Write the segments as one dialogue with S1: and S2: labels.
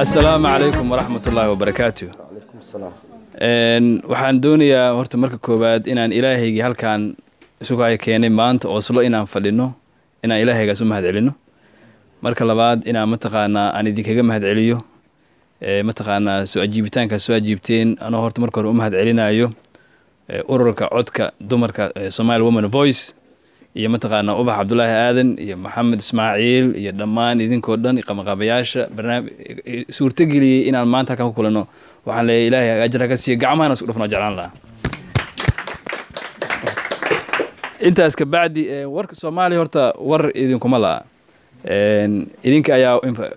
S1: asalaamu calaykum waraxmat ullaahi wabarakaatu waxaan doonayaa horta marka koowaad inaan ilaahaygii halkaan isugaya keenay maanta ooslo inaan fadhino inaan ilaahaygaas u mahad celino marka labaad inaan mataqaanaa aan idinkaga mahad celiyo mataqaanaa soo ajiibitaankaas soo ajiibteen anoo horta marka hore u mahad celinayo ururka codka dumarka somali woman voice iyo mataqaanaa ubax cabdulaahi aadan iyo maxamed ismaaciil iyo dhammaan idinkoo dhan qamaqaabayaasha barnaami suurtageliyey inaan maanta halkan ku kulano waxaan leeyahay ilaahay ajra ka siiya gacmahana isku dhufnoo jeclaan lahaa intaas kabacdi warka soomaaliya horta war idinkuma la'a idinka ayaa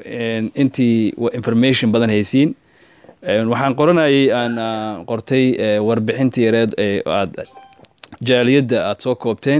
S1: intii information badan haysiin waxaan qoranayay aan qortay warbixintii yareed aad jaaliyadda aada soo koobteen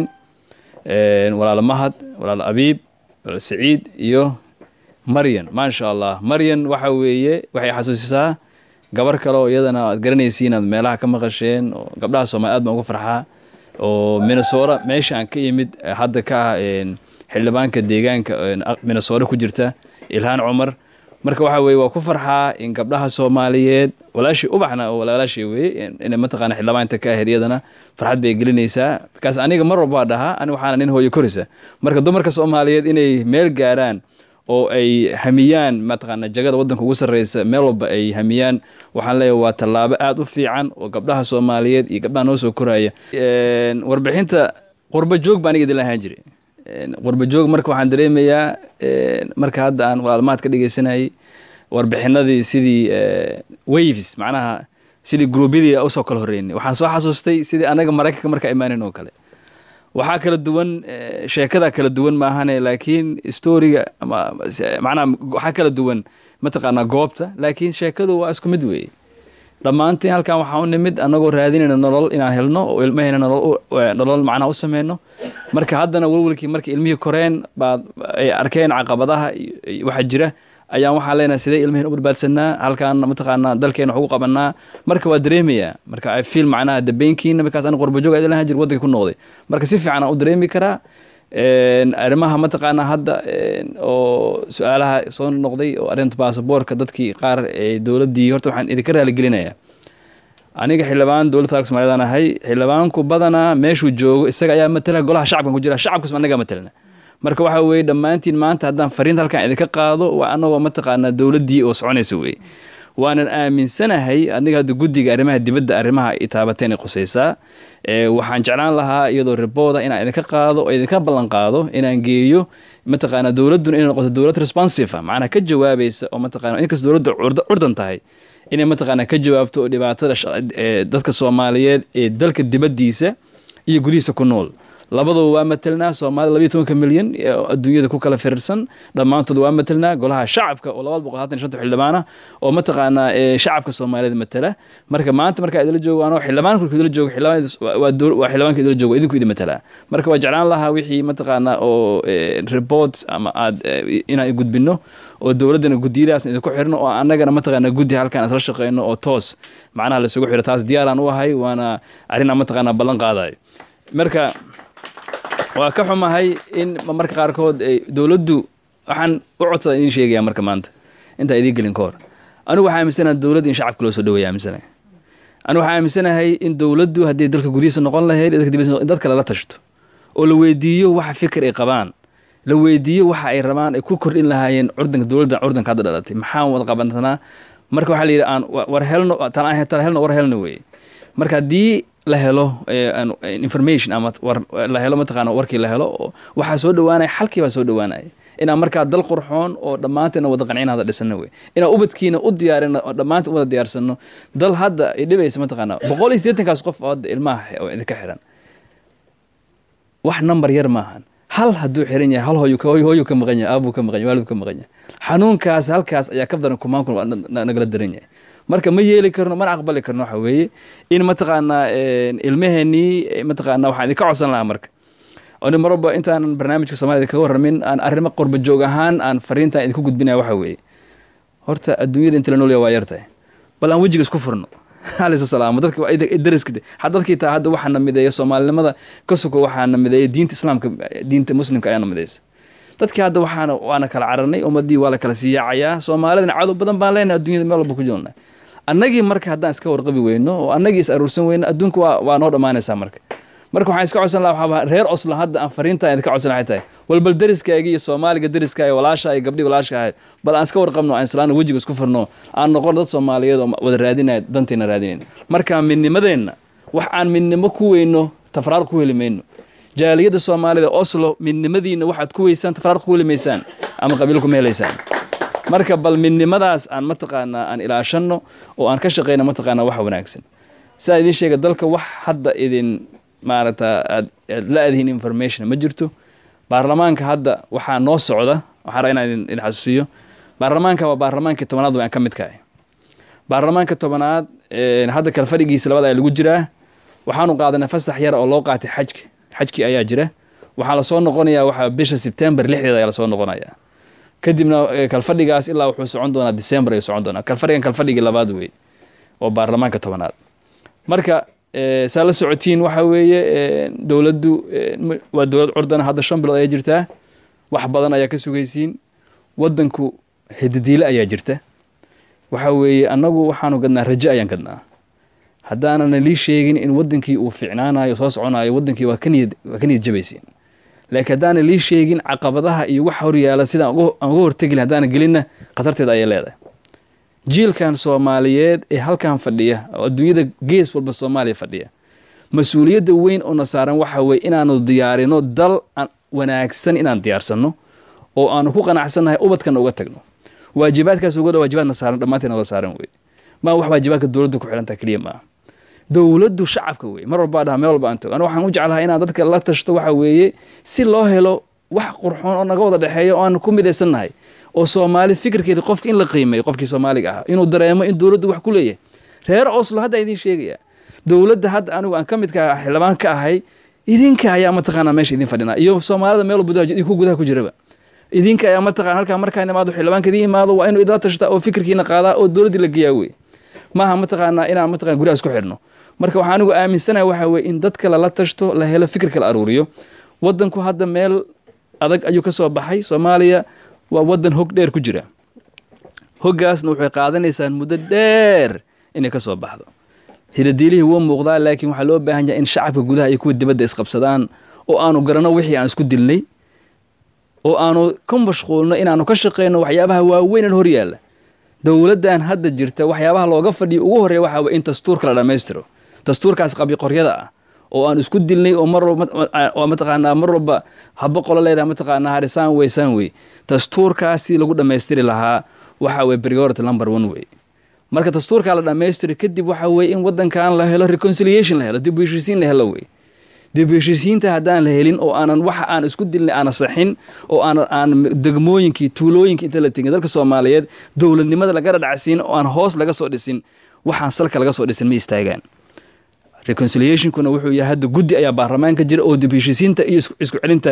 S1: walaal mahad walaal abiib walaal saciid iyo maryan maasha allah maryan waxa weeye waxay xasuusisaa gabar kale oo iyadana aad garanaysiin aad meelaha ka maqasheen oo gabdhaha soomaliya aad baan uga farxaa oo minnesota meesha aan ka yimid hadda ka ah xildhibaanka deegaanka minnesota ku jirta ilhaan cumar marka waxa weye waa ku farxaa in gabdhaha soomaaliyeed walaashii ubaxna oo walaalaashii weye inay mataqaana xildhibaanta ka ahayd iyadana farxad bay gelinaysaa markaas aniga mar walba dhahaa ani waxaana nin hooyo korisa marka dumarka soomaaliyeed inay meel gaaraan oo ay hamiyaan mataqaana jagada waddanka ugu sarreysa meel walba ay hamiyaan waxaan leeyahay waa tallaabo aada u fiican oo gabdhaha soomaaliyeed iyo gabdhaha noo soo koraya warbixinta qurba joog baa aniga idin lahaan jiray qurba joog marka waxaan dareemayaa marka hadda aan walaalmaad ka dhegeysanayay warbixinadii sidii waves macnaha sidii gruubyadii usoo kala horreynay waxaan soo xasuustay sidii anaga maraykanka markaa imaanin oo kale waxaa kala duwan sheekada kala duwan maahane laakiin storiga ama macnaha waxaa kala duwan mataqaanaa goobta laakiin sheekadu waa isku mid weeye dhammaantiin halkan waxaa u nimid annagoo raadinayna nolol inaan helno oo ilmahayna nolol macnaha u sameyno marka haddana welwelkii markay ilmihii koreen baad ay arkeen caqabadaha waxa jira ayaan waxaan leenahay sidee ilmaheen u badbaadsanaa halkaan mataqaanaa dalkeena wax ugu qabanaa marka waa dareemayaa marka i feel macnaha dabeynkiina markaas aniga qurba joog lahaan jir waddanka ku noqday marka si fiican aan u dareemi karaa arrimaha mataqaanaa hadda oo su-aalaha soo noqday oo arrinta baasaboorka dadkii qaar ee dowladdii horta waxaan idinka raaligelinayaa aniga xildhibaan dowladda federaalka somaliyadaan ahay xildhibaanku badanaa meeshuu joogo isaga ayaa matala golaha shacabkan ku jira shacabkas anaga matalna marka waxa weeye dhammaantiin maanta haddaan fariinta halkan idinka qaado waa anagoo mataqaanaa dowladdii oo soconaysa weye waanan aaminsanahay aniga hadda guddiga arrimaha dibadda arrimaha ay taabateen ay qusaysaa waxaan jeclaan lahaa iyadoo ribooda inaan idinka qaado oo idinka ballan qaado inaan geeyo mataqaanaa dowladduna inay noqoto dowlad responsive macnaha ka jawaabaysa oo mataqaana inkasta dowladda curdan tahay inay mataqaanaa ka jawaabto oo dhibaatada dadka soomaaliyeed ee dalka dibaddiisa iyo gudihiisa ku nool labadaba waa matelnaa soomaalida labiyo tobanka milyan adduunyada ku kala firirsan dhammaantood waa matelnaa golaha shacabka oo laba boqol hatan shanta xildhibaana oo mataqaanaa shacabka soomaaliyeed matala marka maanta markaa idila joogo anoo xildhibaan kulka idila joogo waa xildhibaanka idila joogo idinku idin matalaa marka waa jeclaan lahaa wixii mataqaanaa oo reports ama aad inaan gudbino oo dowladdana guddiyadaas idinku xirno oo annagana mataqaanaa guddi halkaan isla shaqeyno oo toos macnaha laisugu xiro taas diyaaraan u ahay waana arrinaa mataqaanaa ballan qaadayo marka waa ka xumahay in marka qaarkood dowladdu waxaan u codsada idin sheegaya marka maanta intaa idiin gelin ka hor anigu waxaa aaminsanaha dowladda in shacabka loo soo dhaweeya aaminsanahay anigu waxaa aaminsanahay in dowladdu haddii dalka gudihiisa noqon lahayd dalka dibadiisa in dadka lala tashto oo la weydiiyo waxa fikir ay qabaan la weydiiyo waxa ay rabaan ay ku kordhin lahaayeen curdanka dowladda curdanka hadda dhalatay maxaan wada qabantanaa marka waxaa la yidhi aan war helno tala helno war helno weeye marka haddii la helo information ama la helo mataqaana warkii la helo waxaa soo dhawaanaya xalkii baa soo dhawaanaya inaan markaa dal qurxoon oo dhammaanteena wada qancin hada dhisano wey inaan ubadkiina u diyaarino oo dhammaanteen wada diyaarsano dal hadda ay dhibaysa mataqaana boqol iyo siddeetankaas qof oo hadda ilmaha oo idinka xiran wax number yar maahan hal hadduu xiran yahay hal hooyu hooyu ka maqan yahay aabuu ka maqan yahay waaliduu ka maqan yahay xanuunkaas halkaas ayaa ka daran kumaan kun nagala daran yahay marka ma yeeli karno mana aqbali karno waxa weeye in mataqaanaa ilmaheenii mataqaanaa waxaan idinka codsan lahaa marka oni marwalba intaanan barnaamijka soomaalida kaga warramin aan arrimo qurba joog ahaan aan fariintan idinku gudbinaya waxa weeye horta adduunyada inta la noolya waa yartahay bal aan wejiga isku furno alaysa salaamo dadka dariska dadkii taa hadda waxaa na mideeya soomaalinimada ka soko waxaa na mideeya diinta islaamka diinta muslimka ayaa na mideysa dadkii hadda waxaana waana kala cararnay ummadii waa la kala siyaacayaa soomaalidana cadow badan baan leenahay adduunyada meel walba ku jirna annagii marka haddaan iska warqabi weyno oo annagii is aruursan weyno adduunka waa waa noo dhammaanaysaa marka marka waxaan iska codsan lahaa waxaa reer oslo hadda aan fariintaan idinka codsan lahay tahay walbal deriskaaga iyo soomaaliga deriska iyo walaasha iyo gabdhii walaasha ahayd bal aan iska warqabno aan islaana wejiga isku furno aan noqon dad soomaaliyeed oo wada raadinaya danteena raadinayn marka midnimadeenna wax aan midnimo ku weyno tafraar ku heli mayno jaaliyadda soomaalida oslo midnimadiina waxaad ku weysaan tafraar ku heli maysaan ama qabiil kuma helaysaan marka bal midnimadaas aan mataqaanaa aan ilaashanno oo aan ka shaqeyno mataqaanaa wax wanaagsan saa idiin sheega dalka wax hadda idin maaragta aad aad la adihin information ma jirto baarlamaanka hadda waxaa noo socda waxaa rabaa inaan idin idin xasuusiyo baarlamaanka waa baarlamaankii tobanaad waan ka mid kahay baarlamaanka tobanaad hadda kala fadhigiisa labada ayaa lagu jiraa waxaanu qaadanay fasax yar oo loo qaatay xajka xajkii ayaa jira waxaa lasoo noqonayaa waxaa bisha sebtembar lixdeeda ayaa lasoo noqonayaa kadibna kalfadhigaas ilaa wuxuu socon doonaa december ayuu socon doonaa kalfadhigan kalfadhigii labaad wey oo baarlamaanka tobanaad marka saa la socotiin waxa weeye dowladdu waa dowlad curdana hadda shan bilood ayaa jirtaa wax badan ayaa ka sugaysiin waddanku hidadiile ayaa jirta waxa weeye annagu waxaanu gadnaa rajo ayaan gadnaa haddaanan lii sheegin in waddankii uu ficnaanayo soo soconayo waddankii waa ka niyad waa ka niyad jabaysiin laakiin haddaanan lii sheegin caqabadaha iyo waxa horyaala sidaan aan uga hortegi haddaanan gelinna khatarteeda ayay leedahay jiilkan soomaaliyeed ee halkan fadhiya oo adduunyada gees walba soomaaliya fadhiya mas-uuliyadda weyn oo na saaran waxa weye inaanu diyaarino dal wanaagsan inaan diyaarsanno oo aanu ku qanacsannahay ubadkana uga tagno waajibaadkaas uga dha waajibaadna saaran dhammaanteen oga saaran weye maa wax waajibaadka dowladda ku xidhantaa keliya maaha dowladdu shacabka weye mar walbaa dhaha meel walba aan tago aniga waxaan u jeclahay inaan dadka la tashto waxa weeye si loo helo wax qurxoon oo naga wada dhexeeya oo aan ku midaysannahay oo soomaali fikirkeeda qofka in la qiimeeyo qofkii soomaaliga ahaa inuu dareemo in dowladdu wax ku leeyahay reer oslo hadda idiin sheegaya dowladda hadda anigu aan ka midka xildhibaan ka ahay idinka ayaa mataqaanaa meesha idin fadhinaa iyo soomaalida meel gudaha ku gudaha ku jiraba idinka ayaa mataqana halkaa markaan imaado xildhibaanka idin imaado waa inuu idila tashtaa oo fikirkiina qaadaa oo dowladdii la geeyaa wey maaha mataqaanaa inaan mataqana guryaha isku xidhno marka waxaa anigu aaminsanahay waxa weye in dadka lala tashto la helo fikirka la aruuriyo waddanku hadda meel adag ayuu ka soo baxay soomaaliya waa waddan hog dheer ku jira hoggaasna waxay qaadanaysaan muddo dheer inay ka soo baxdo hiladiilihii wuu muuqdaa laakiin waxaa loo baahan yahay in shacabka gudaha iyo kuwa dibadda isqabsadaan oo aanu garanno wixii aan isku dilnay oo aanu ka mashquulno inaanu ka shaqeyno waxyaabaha waaweyn hor yaalla dowladdan hadda jirta waxyaabaha looga fadhiyo ugu horreeya waxaa weye in dastuurka la dhammaystiro dastuurkaas qabiqoryada ah oo aan isku dilnay oo mar walba mataqaanaa mar walba haba qolo leedahay mataqaanaa harisaan weysaan wey dastuurkaasi lagu dhammaystiri lahaa waxa weye priority number one wey marka dastuurkaa la dhammaystiri kadib waxa weye in waddankan la helo reconciliation la helo dib u heshiisiin la helo wey dib u heshiisiinta haddaan la helin oo aanan waxa aan isku dilnay aana saxin oo aan aan degmooyinkii tuulooyinkii inta la tegin dalka soomaaliyeed dowladnimada lagala dhacsiin oo aan hoos laga soo dhisin waxaan salka laga soo dhisin ma istaagaan reconciliationkuna wuxuu yahay hadda guddi ayaa baarlamaanka jira oo dib heshiisiinta iyo isku celinta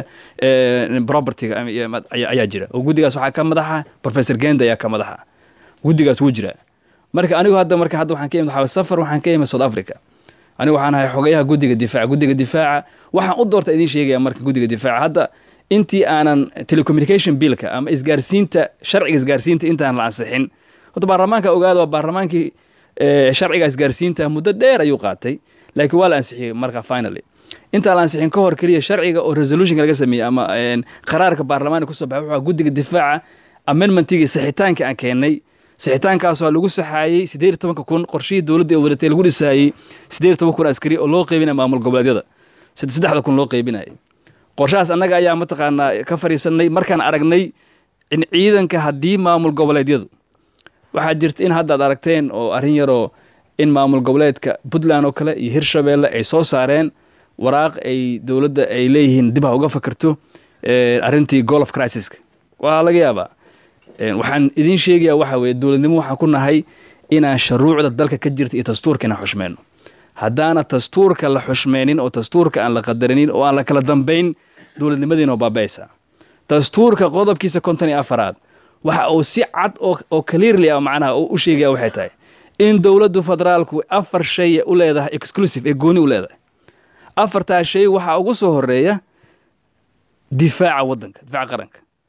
S1: propertyga ayaa jira oo guddigaas waxaa ka madaxa professor genda ayaa ka madaxa guddigaas wuu jiraa marka anigu hadda marka hadda waxaan ka imid waxaa safar waxaan ka imid south africa anigu waxaan ahay xogayaha guddiga difaaca guddiga difaaca waxaan u doorta idiin sheegaya marka guddiga difaaca hadda intii aanan telecommunication billka ama isgaarsiinta sharciga isgaarsiinta intaan la ansixin horta baarlamaanka ogaada waa baarlamaankii sharciga isgaarsiinta muddo dheer ayuu qaatay laakiin waa la ansixiyey marka finally intaan la ansixin ka hor keliya sharciga oo resolutionka laga sameeyey ama qaraarka baarlamaanka kusoo baxay wuxuu guddiga difaaca amendmentigii sixitaanka aan keennay sixitaankaasoo lagu saxaayey siddeed iyo tobanka kun qorshihii dowladda ee wadatay lagu dhisaayey siddeed iyo toban kun askari oo loo qeybinaya maamul goboleedyada saddexda kun loo qeybinayay qorshahaas annaga ayaa mataqaanaa ka fadhiisanay markaan aragnay in ciidanka haddii maamul goboleedyadu waxaa jirta in hadda ad aragteen oo arrin yaroo in maamul goboleedka puntland oo kale iyo hirshabeelle ay soo saareen waraaq ay dowladda ay leeyihiin dib ha uga fakerto arrintii golf crisiska waa laga yaabaa waxaan idiin sheegayaa waxa weye dowladnimo waxaan ku nahay inaan shuruucda dalka ka jirta iyo dastuurka inaan xushmeyno haddaana dastuurka la xushmeynin oo dastuurka aan la qadarinin oo aan la kala dambayn dowladnimadiina oo baaba'aysaa dastuurka qodobkiisa konton iyo afaraad waxa uu si cad oo clearly ah macnaha uu u sheegaya waxay tahay in dowladdu federaalku afar shay u leedahay exclusive ee gooni u leedahay afartaa shay waxaa ugu soo horeeya difaaca waddanka difaaca qaranka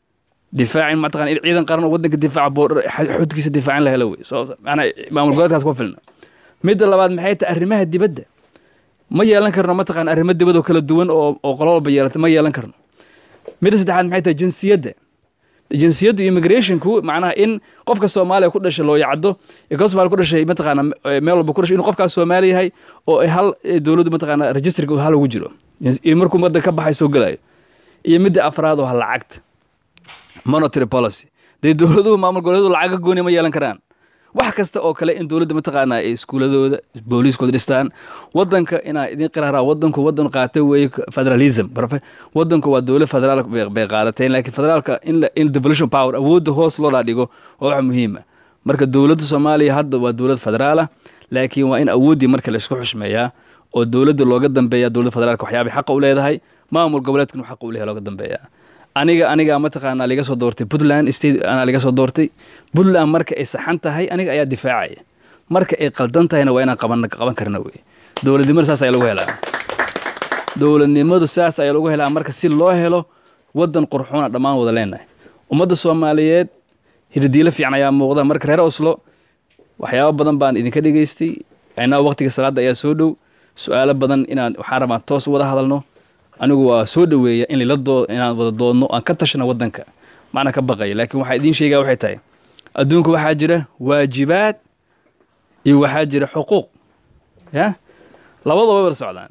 S1: difaacin mataqana in ciidan qaran oo waddanka difaaca boodhar xudkiisa difaacin la helo wey soo macnaa maamul goboleedkaas kuma filna midda labaad maxay tahay arrimaha dibadda ma yeelan karno mataqana arrimo dibad oo kala duwan oo oo qolo walba yeelata ma yeelan karno midda saddexaad maxay tahay jinsiyadda jinsiyaddu immigrationku macnaha in qofka soomaaliya ku dhashay loo yacdo ee ka soomaaliya ku dhashay mataqaana meel walba ku dhashay inuu qofkaas soomaali yahay oo ay hal dowladdu mataqaana registerka hal ugu jiro iyo markuu waddan ka baxay soo gelayo iyo midda afraad oo ha lacagta monetary policy dee dowladuhu maamul goboleedu lacaga gooni ma yeelan karaan wax kasta oo kale in dowladda mataqaanaa ay iskuuladooda booliiskooda dhistaan wadanka inaa idin qiraaraa wadanku wadan qaata weeye federalism wadanku waa dowlad federaal bay qaadateen laakiin federaalka in in devolution power awoodda hoos loo dhaadhigo waa wax muhiima marka dowladda soomaaliya hadda waa dowlad federaala laakiin waa in awooddii marka la isku xushmeeyaa oo dowladda looga dambeeya dowladda federaalka waxyaabay xaqa u leedahay maamul goboleedkan uu xaqa u leeyahay looga dambeeyaa aniga aniga mataqaanaa liga soo doortay puntland state anaa liga soo doortay puntland marka ay saxan tahay aniga ayaa difaacaya marka ay qaldan tahayna waa inaan qaban qaban karna wey dowladnimadu saas ayaa lagu helaa dowladnimadu saas ayaa lagu helaa marka si loo helo wadan qurxoona dhammaan wada leenahay ummadda soomaaliyeed hirdiilo fiican ayaa muuqda marka reer oslo waxyaabo badan baan idinka dhegaystay aynaa waqtiga salaadda ayaa soo dhow su-aalo badan inaan waxaan rabaa toos wada hadalno anigu waa soo dhoweeya in lila doo inaan wada doodno aan ka tashna waddanka macna ka baqaya laakiin waxaa idiin sheegaa waxay tahay adduunka waxaa jira waajibaad iyo waxaa jira xuquuq ya labadaba way wada socdaan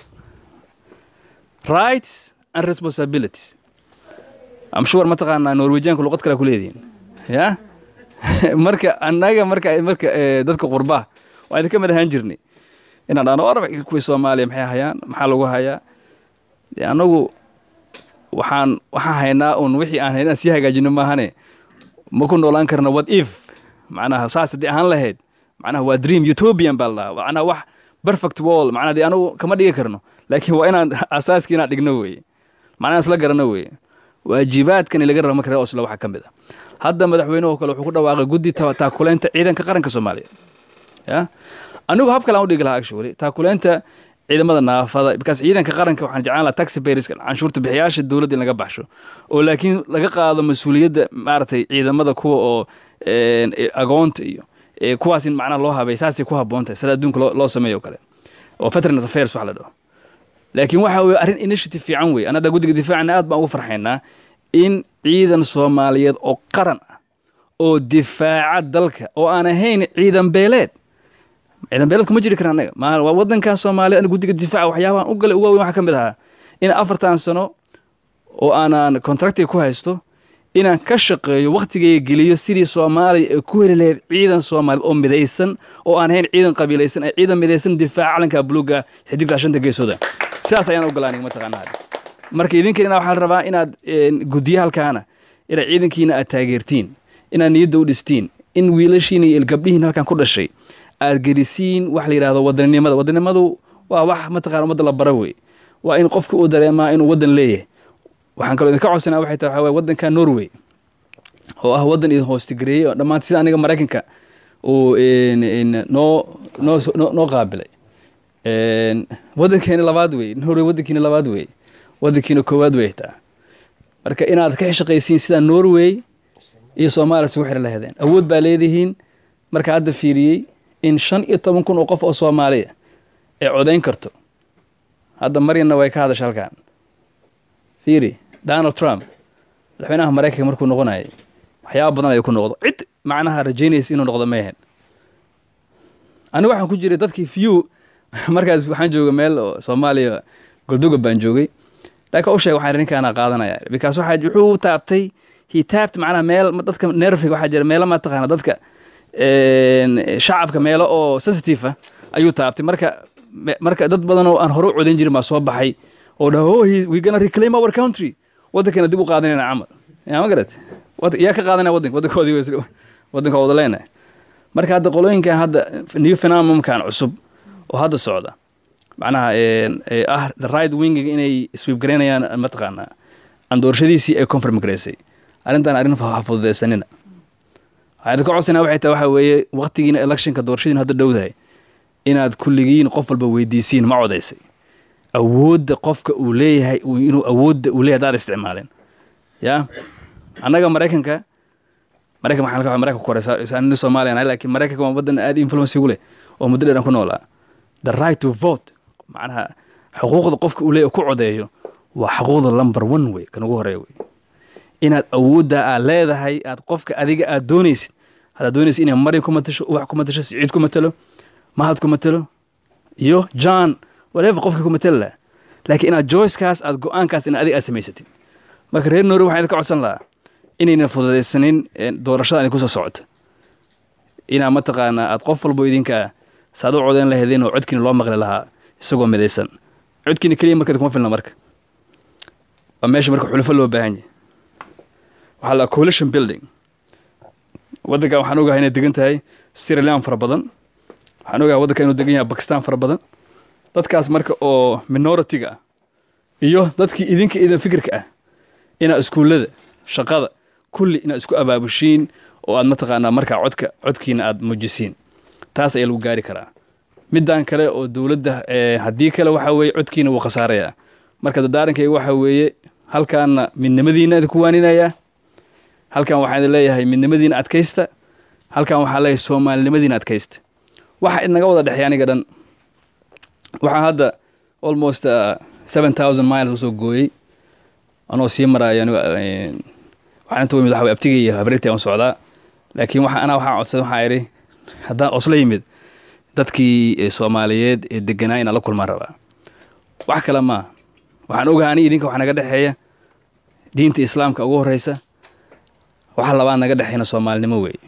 S1: rights and responsibilities am sure mataqaanaa norwejianka luqad kale ku leedihin ya marka annaga marka marka dadka qurbaa waa idinka mid ahaan jirnay inaan dhahno orba kuwii soomaaliya maxay hayaan maxaa lagu hayaa de annagu waxaan waxaan haynaa un wixii aan haynaan sii hagaajino maahane ma ku noolaan karna what if macnaha saas haddii ahaan lahayd macnaha waa dream utopian baa la dhahaa macnaha wax perfect wall macnaha dee anagu kama dhigi karno laakiin waa inaan asaaskii inaan dhigno weeye macnaha isla garano weeye waajibaadkani laga rabo marka reer oslo waxaa ka mid ah hadda madaxweynuhu kale wuxuu ku dhawaaqay guddi taakuleynta ciidanka qaranka soomaaliya ya anigu hab kale aan u dhigi lahaa actually taakuleynta ciidamada naafada bikaas ciidanka qaranka waxaan jeclaan lahaa taxi bayriska canshuurta bixiyaasha dowladda in laga baxsho oo laakiin laga qaado mas-uuliyadda maaragtay ciidamada kuwa oo agoonta iyo kuwaas in macnaha loo habay saasay ku habboon tahay sida adduunka loo sameeyo o kale oo veterans affairs wax la dhaho laakiin waxa weye arrin initiative fiican wey anada guddiga difaacana aad baan ugu farxaynaa in ciidan soomaaliyeed oo qaran ah oo difaaca dalka oo aan ahayn ciidan beeleed ciidan beeleed kuma jiri kara annaga ma waa waddankaa soomaaliya aniga guddiga difaaca waxyaabahan u galay ugu waaweyn waxaa ka mid ahaa in afartan sano oo aanaan contractiga ku haysto inaan ka shaqeeyo wakhtigayga geliyo sidii soomaaliya ay ku heli lahayd ciidan soomaaliyeed oo midaysan oo aan ahayn ciidan qabiilaysan ee ciidan midaysan difaaca calanka buluuga xidigta shanta geesooda sidaas ayaan ogolaa aniga mataqaanaa marka idinkan waxaa la rabaa inaad guddiyo halkaana inaad ciidankiina aad taageertiin inaad niyadda u dhistiin in wiilashiina iyo gabdhihiin halkan ku dhashay aad gelisiin wax la yidhahdo wadaninimada wadaninimadu waa wax mataqana ummadda la bara wey waa in qofka uu dareemaa inuu waddan leeyahay waxaan kaloo idinka codsanaa waxay tahay waxaa waddanka norway oo ah waddan idin hoostigareeyey oo dhammaan sida aniga maraykanka uu noo noo noo qaabilay waddankeena labaad wey norway waddankiina labaad wey waddankiina koowaad wey taa marka inaad ka shaqaysiin sida norway iyo soomaaliya isugu xiri lahaydeen awood baa leedihiin marka hadda fiiriyey in shan iyo toban kun oo qof oo soomaaliya ay codayn karto hadda maryanna way ka hadasha halkan fiiri donald trump madaxweynaha maraykanka markuu noqonayay waxyaaba badan ayuu ku noqdo cid macnaha rajaynaysa inuu noqdo mayhan anigu waxaan ku jiray dadkii few markaas waxaan joogay meel oo soomaaliya goldogob baan joogay laakiin u sheeg waxaan ninkaana qaadanaya because waxaa wuxuu taabtay he taabed macnaha meel dadka nerfiga waxaa jira meelo mataqaana dadka shacabka meelo oo sensitive ah ayuu taabtay marka marka dad badan oo aan hore u codayn jirin baa soo baxay oo dhaha oh we gonna reclaim our country waddankeena dib u qaadanayna camal yaa ma garat yaa ka qaadanaya waddanka waddankoodii waddanka wada leenahay marka hadda qolooyinkan hadda new phenomenkan cusub oo hadda socda macnaha ah the right winging inay swiib garaynayaan mataqaanaa aan doorashadiisii ay confirm garaysay arrintan arrin ha fududaysanina waxaan ka codsanaa waxay tahay waxaa weeye waqtigiina electionka doorashadiina hadda dhowdahay inaad kulligiin qof walba weydiisiin ma codaysay awoodda qofka uu leeyahay inuu awoodda uu leeyahay hadaad isticmaalin ya annaga maraykanka maraykan waxaan ka maraykanka koreysa nin soomaaliya nahay laakiin maraykanka waa waddan aad influence ugu leh oo muddo dheeran ku noolaa the right to vote macnaha xuquuqda qofka uu leeyahy ku codeeyo waa xuquuqda number one wey kan ugu horeeya wey inaad awoodda aad leedahay aad qofka adiga aad doonaysid haddaad doonaysid inay maryam ku matasho ubax ku matasho siciid ku matalo mahad ku matalo iyo john whatever qofka ku matali laha laakiin inaad joycekaas aad go-aankaas in adiga aad samaysatid marka reer noori waxaan idinka codsan lahaa inayna fududaysanin doorashada idin kusoo socota inaa mataqaanaa aad qof walbo idinka saad u codeyn lahaydeen oo codkiina loo maqli lahaa isagoo midaysan codkiina keliya marka kuma filna marka waa meesha marka xulufo loo baahan yahay waxaa la coalition building waddankan waxaan ogahay inay degan tahay sierra leone fara badan waxaan ogahay waddankan inuu degan yahay bakistan fara badan dadkaas marka oo minority-ga ah iyo dadkii idinka idan fikirka ah inaad iskuullada shaqada kulli inaad isku abaabushiin oo aad mataqaanaa markaa codka codkiina aad muujisiin taas ayaa lagu gaari karaa middan kale oo dowladda haddii kale waxa weeye codkiina wuu khasaarayaa marka dadaarankayga waxa weeye halkaana midnimadiina idinku waaninayaa halkan waxaan idin leeyahay midnimadiina adkaysta halkan waxaan leeyahay soomaalinimadiina adkaysta waxa idnaga wada dhexeey aniga dhan waxaa hadda almost seven thousand miles usoo gooyey anoo sii maraayo aniga waxaan inta yimid waxa way abtigay iyo habreertii aan socdaa laakiin waxa anaa waxaan codsaday waxaa idhi haddaan osla yimid dadkii soomaaliyeed ee deganaa inaan la kulmaan rabaa wax kale maa waxaan ogahay ani idinka wax naga dhexeeya diinta islaamka ugu horreysa waxa labaad naga dhexeyna soomaalinimo weeye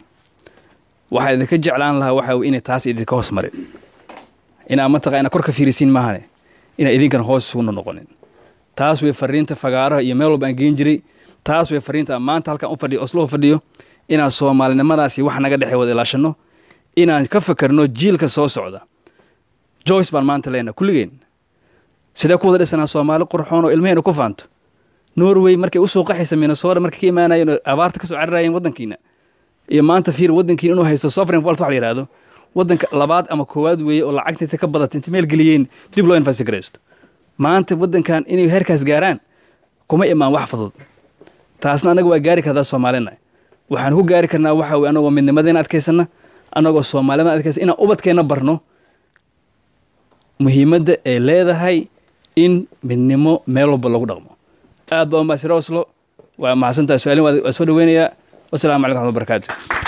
S1: waxaa idinka jeclaan lahaa waxa weye inay taas idinka hoos marin inaa mataqa inaa kor ka fiirisiin maahane inaa idinkan hoos isugu noqonin taas way fariinta fagaaraha iyo meel walba aan geen jiray taas way fariinta maanta halkaan u fadhiyo oslo u fadhiyo inaan soomaalinimadaasi wax naga dhexey wada ilaashano inaan ka fakarno jiilka soo socda joyce baan maanta leenaha kulligeen sidee ku wada dhisanaa soomaali qurxoon oo ilmaheena ku faanto norway markay usoo qaxaysa minnesota markay ka imaanayeen oo abaarta kasoo cararayeen waddankiina iyo maanta fiir waddankiina inuu haysto sovereign wealth wax la yidhaahdo waddanka labaad ama koowaad weeye oo lacagta inta ka badata inta meel geliyeen dib loo infasigaraysto maanta waddankan inay heerkaas gaaraan kuma imaan wax fudud taasna annaga waa gaari kartaa soomaalina waxaan ku gaari karnaa waxa weye anagoo midnimadeena adkaysana annagoo soomaalimada adkaysa inaan ubadkeenna barno muhiimadda ay leedahay in midnimo meel walba lagu dhaqmo aad baa umaasira oslo waa mahadsantahay su-aalin waa soo dhaweynayaa wasalaamu calaykum waxmad barakaatu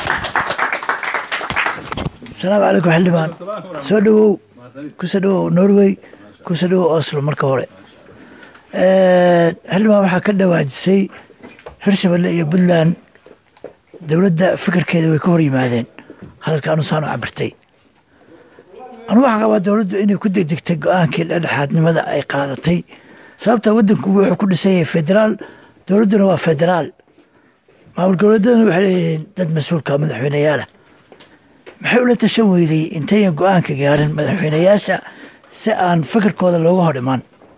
S2: asalaamu calaykum xildhibaan soo dhowow kusoo dhowow norway kusoo dhowow oslo marka hore xildhibaan waxaa ka dhawaajisay hirshabelle iyo puntland dowladda fikirkeeda way ka hor yimaadeen hadalka anusaanu cabirtay anu waxaa qabaa dowladdu inay ku degdegtay go-aankii dhexdhexaadnimada ay qaadatay sababta waddanku wuxuu ku dhisan yahay federaal dowladduna waa federaal maamul goboleedaduna waxay leeyihiin dad mas-uulka madaxweyneyaala maxay ula tashan weyday intayan go-aanka gaarin madaxweyneyaasha si aan fikirkooda looga hor imaan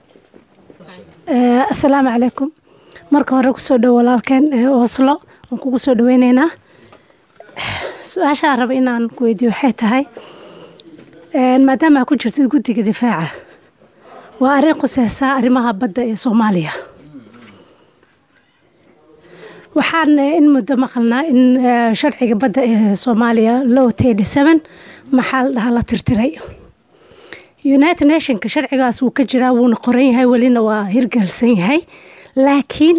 S3: asalaamu calaykum marka hore kusoo dhow walaalkeen oslo waan kugu soo dhaweyneynaa su-aashaa raba inaan ku weydiyo waxay tahay maadaama aa ku jirtid guddiga difaaca waa arrin quseysaa arrimaha badda ee soomaaliya waxaan in muddo maqalnaa in sharciga badda ee soomaaliya low tedi seven maxaa la dhahaa la tirtiray united nationka sharcigaas wuu ka jiraa wuuna qoran yahay welina waa hirgelsan yahay laakiin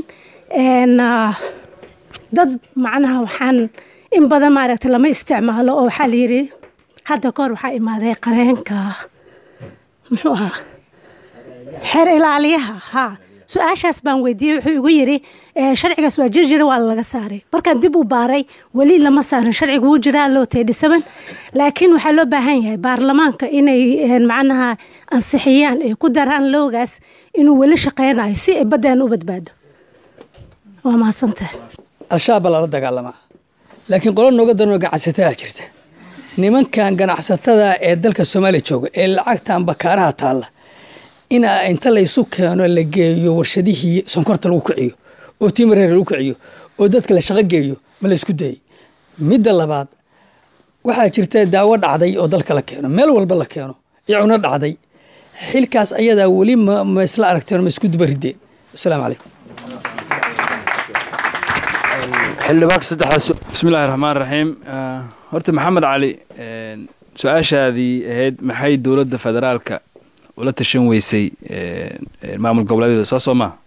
S3: dad macnaha waxaan in badan maaragtay lama isticmaalo oo waxaa layidhi hadda kahor waxaa imaaday qareenka muxuu ahaa xeer ilaaliyaha haa su-aashaas baan weydiiyey wuxuu igu yidhi sharcigaas waa jir jira waa laga saaray markaan dib u baaray weli lama saarin sharciga wuu jiraa loo teedhisaban laakiin waxaa loo baahan yahay baarlamaanka inay macnaha ansixiyaan ay ku daraan loogaas inuu weli shaqeynayo si ay baddeen u badbaado waa mahadsantahay
S4: al-shabaab baa lala dagaalamaa laakiin qolo nooga daranoo ganacsatada jirta nimankan ganacsatada ee dalka soomaaliya jooga ee lacagtan bakaaraha taalla ina inta laysu keeno la geeyo warshadihii sonkorta lagu kiciyo oo timareer lagu kiciyo oo dadka la shaqo geeyo ma la isku dayay midda labaad waxaa jirta daawo dhacday oo dalka la keeno meel walba la keeno iyo cuno dhacday xilkaas ayadaa weli ma isla aragteen ma isku duba rideen asalaamu calaykum
S5: xildhibaanka saddexdaas
S1: bismi illaahi raxmaan raxiim horta maxamed cali su-aashaadii ahayd maxay dowladda federaalka ula tashan weysay maamul goboleedyada soo soo maa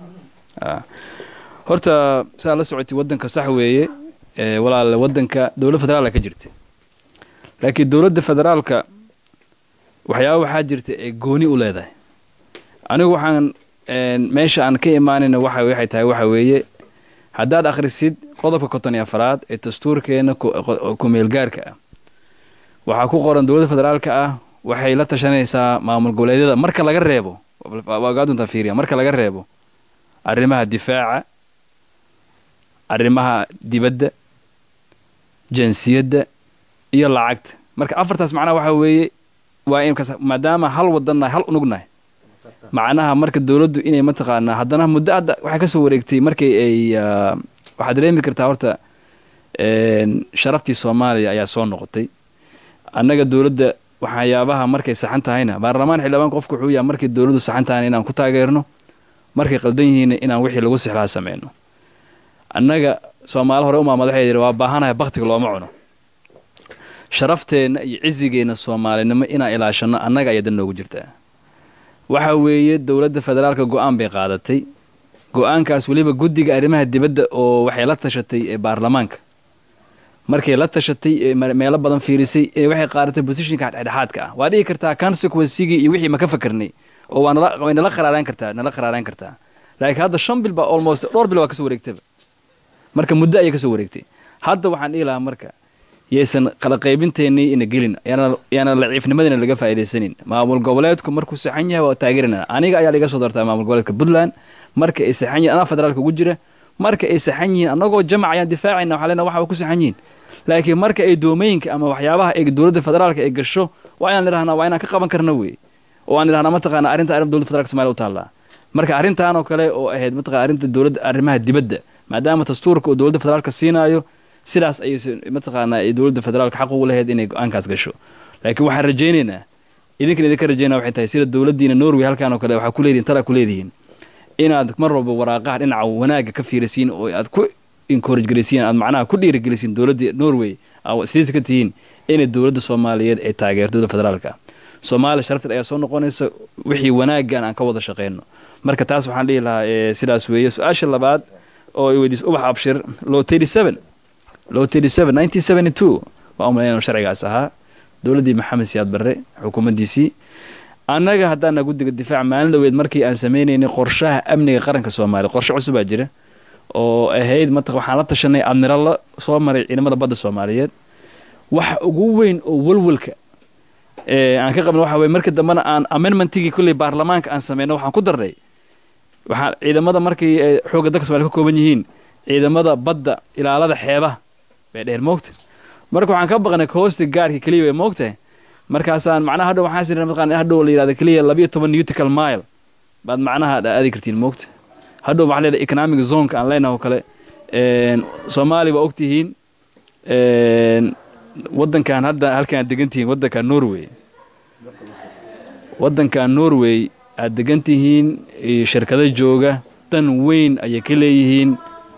S1: horta saa la socotay waddanka sax weeye walaale waddanka dowlad federaalka ka jirta laakiin dowladda federaalka waxyaaba waxaa jirta ee gooni u leedahay anigu waxaan meesha aan ka imaanayna waxa waxay tahay waxa weeye haddaad akhrisid qodobka konton iyo afaraad ee dastuurkeena ku-meelgaarka ah waxaa ku qoran dowladda federaalka ah waxay la tashanaysaa maamul goboleedyada marka laga reebo waa gaadunta fiiriya marka laga reebo arrimaha difaaca arrimaha dibadda jinsiyadda iyo lacagta marka afartaas macnaha waxa weeye waa in maadaama hal wadannahay hal unugnahay macnaha marka dowladdu inay mataqaanaa haddana muddo hadda waxay kasoo wareegtay markii ay waxaad dareemi kartaa horta sharaftii soomaaliya ayaa soo noqotay annaga dowladda waxyaabaha markay saxan tahayna baarlamaan xildhibaan qofku wuxuu yahay markay dowladdu saxan tahayna inaan ku taageerno markay qaldan yihiinna inaan wixii lagu sixlaa sameyno annaga soomaali hore umaa madaxeeda yidhi waa baahanahay baktiga looma cuno sharafteenna iyo cizigeenna soomaalinimo inaan ilaashano annaga ayaa dan noogu jirtaa waxa weeye dowladda federaalka go-aan bay qaadatay go-aankaas weliba guddiga arrimaha dibadda oo waxay la tashatay ee baarlamaanka markay la tashatay ee meelo badan fiirisay ee waxay qaadatay positionka dhexdhexaadka ah waa dhigi kartaa consequencigii iyo wixii ma ka fakarnay oo waa nala way nala qaraaraan kartaa nala qaraaraan kartaa laakiin hadda shan bil baa almost dhowr bil waa kasoo wareegtaba marka muddo ayay kasoo wareegtay hadda waxaan dhihi lahaa marka yaysan kala qaybinteennii ina gelin yaana laciifnimadina laga faa'iidaysanin maamul goboleedku markuu saxan yahay waa taageerina aniga ayaa laga soo doortaa maamul goboleedka puntland marka ay saxan yihin anaa federaalka ugu jira marka ay saxan yihiin annagoo jamac ayaan difaacayna waxaa leenaha waxa ku saxan yihiin laakiin marka ay doomooyinka ama waxyaabaha ay dowladda federaalka ay gasho waa inaan idhahnaa waa inaan ka qaban karna wey oo aan idhahnaa mataqaana arrinta arrin dowladda federaalka somalia u taallaa marka arrintan oo kale oo ahayd mataqana arrinta dowladda arrimaha dibadda maadaama dastuurka oo dowladda federaalka siinaayo sidaas ayay mataqaanaa ay dowladda federaalka xaq ugu lahayd inay go-aankaas gasho laakiin waxaan rajaynaynaa idinkan idinka rajaynaa waxay tahay sida dowladdiina norway halkan oo kale waxaa ku leedihin talaa ku leedihiin inaad mar walba waraaqaha dhinaca wanaagga ka fiirisiin oo aad ku encourage garaysiin aad macnaha ku dhiirigelisiin dowladda norway sidiisa ka tihiin inay dowladda soomaaliyeed ay taageerto dowladda federaalka soomaaliya sharafteed ayaa soo noqonaysa wixii wanaaggan aan ka wada shaqeyno marka taas waxaan dhihi lahaa sidaas weeye su-aasha labaad oo ay weydiis ubax abshir low thirty seven low thirty seven nineteen seventy two waa umalayn sharcigaas ahaa dowladdii maxamed siyaad barre xukuumaddiisii annaga haddaana guddiga difaac maalin dhaweed markii aan sameynaynay qorshaha amniga qaranka soomaaliya qorshe cusub baa jira oo ahayd mat waxaan la tashanay admirallo soo maray ciidamada badda soomaaliyeed waxa ugu weyn oo walwalka aan ka qabna waxa weye markii dambena aan amendmentigii kolley baarlamaanka aan sameyno waxaan ku darnay waxaa ciidamada markii xoogga dalka somalia ka kooban yihiin ciidamada badda ilaalada xeebaha bay dheer moogta marka waxaan ka baqnay hoosta gaarka keliya way moogtahay markaasaan macnaha hadhow waxaan sirnay mataqana hadhow la yidhahda keliya labiyo toban nautical mile baad macnaha aadi kartiin moogta hadhow waxaa leedahay economic zoneka aan leenahay oo kale soomaaliya waa ogtihiin waddankan hadda halkan aad degan tihiin waddankan norway waddankan norway aad degan tihiin shirkado jooga dan weyn ayay ka leeyihiin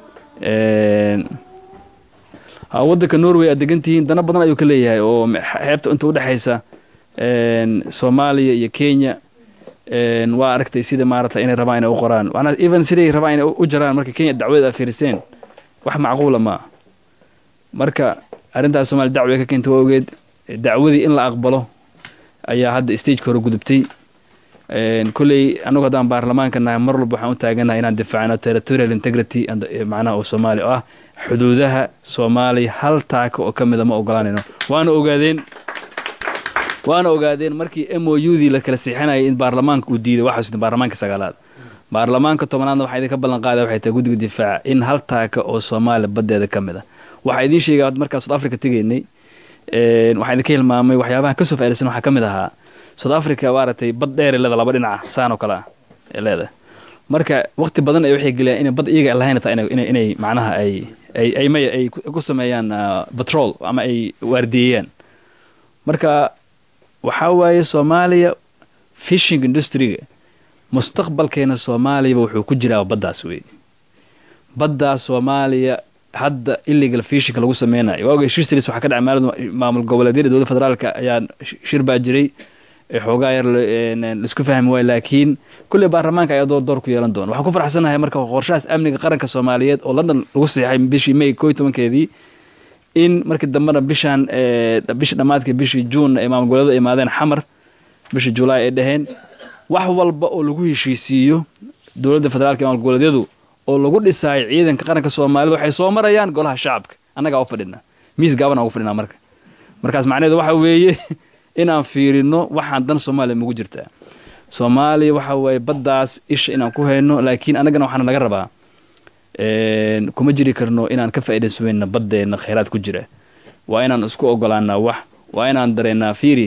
S1: waddanka norway aad degan tihiin dana badan ayuu ka leeyahay oo xeebta inta udhexaysa soomaaliya iyo kenya waa aragtay sida maarata inay rabaan inay u qoraan manaa even siday rabaan inay u jaraan marka kenya dacwada aad fiiriseen wax macquula maa marka arrintaas somalia dacwa ka keenta waa ogeed dacwadii in la aqbalo ayaa hadda stageka hore gudubtay kolley annagu haddaan baarlamaanka nahay mar walba waxaan u taaganahay inaan difaacno territorial integrity macnaha oo soomaaliya oo ah xuduudaha soomaaliya hal taaka oo ka mida ma ogolaanayno waana ogaadeen waana ogaadeen markii m o u dii la kala siixinayay in baarlamaanka uu diiday waxaa baarlamaanka sagaalaad baarlamaanka tobanaadna waxaa idinka ballan qaada waxay tahay guddiga difaaca in hal taaka oo soomaaliya baddeeda ka mid a waxaa idiin sheegaya markaa south africa tegaynay waxaa idinka hilmaamay waxyaabaha kasoo faaidaysan waxaa ka mid ahaa south africa maaragtay bad dheer leeda laba dhinaca saan oo kale ah ee leedahay marka waqti badan ay waxay geliyaan inay bad iyaga lahayn taa inay inay macnaha ay ay ay maya ay ku sameeyaan patrol ama ay waardiyeeyaan marka waxaa waaye soomaaliya fishing industryga mustaqbalkeena soomaaliyaba wuxuu ku jiraa baddaas wey baddaas soomaaliya hadda illegal fishinka lagu sameynayo waa ogay shir series waxaa ka dhacay maalin maamul goboleedyada dowladda federaalka ayaa shir baa jiray xoogaa yar laisku fahmi waayo laakiin kulley baarlamaanka ayaa door door ku yeelan doona waxaan ku farxsanahay marka qorshahaas amniga qaranka soomaaliyeed oo london lagu saxeexay bishii may koo iyo tobankeedii in markii dambena bishaan bishii dhammaadka bishii juun ay maamul goboleedu imaadeen xamar bishii julaay ay dhaheen wax walba oo lagu heshiisiiyo dowladda federaalka maamul goboleedyadu oo lagu dhisaayo ciidanka qaranka soomaalida waxay soo marayaan golaha shacabka annagaa u fadhina miis gaaban ugu fadhinaa marka markaas macnaheedu waxa weeye inaan fiirino waxaan dan soomaaliya mugu jirtaa soomaaliya waxa weeye baddaas isha inaan ku hayno laakiin annagana waxaana laga rabaa kuma jiri karno inaan ka faa'iidaysanweyna baddeenna khayraad ku jira waa inaan isku ogolaanaa wax waa inaan dareennaa fiiri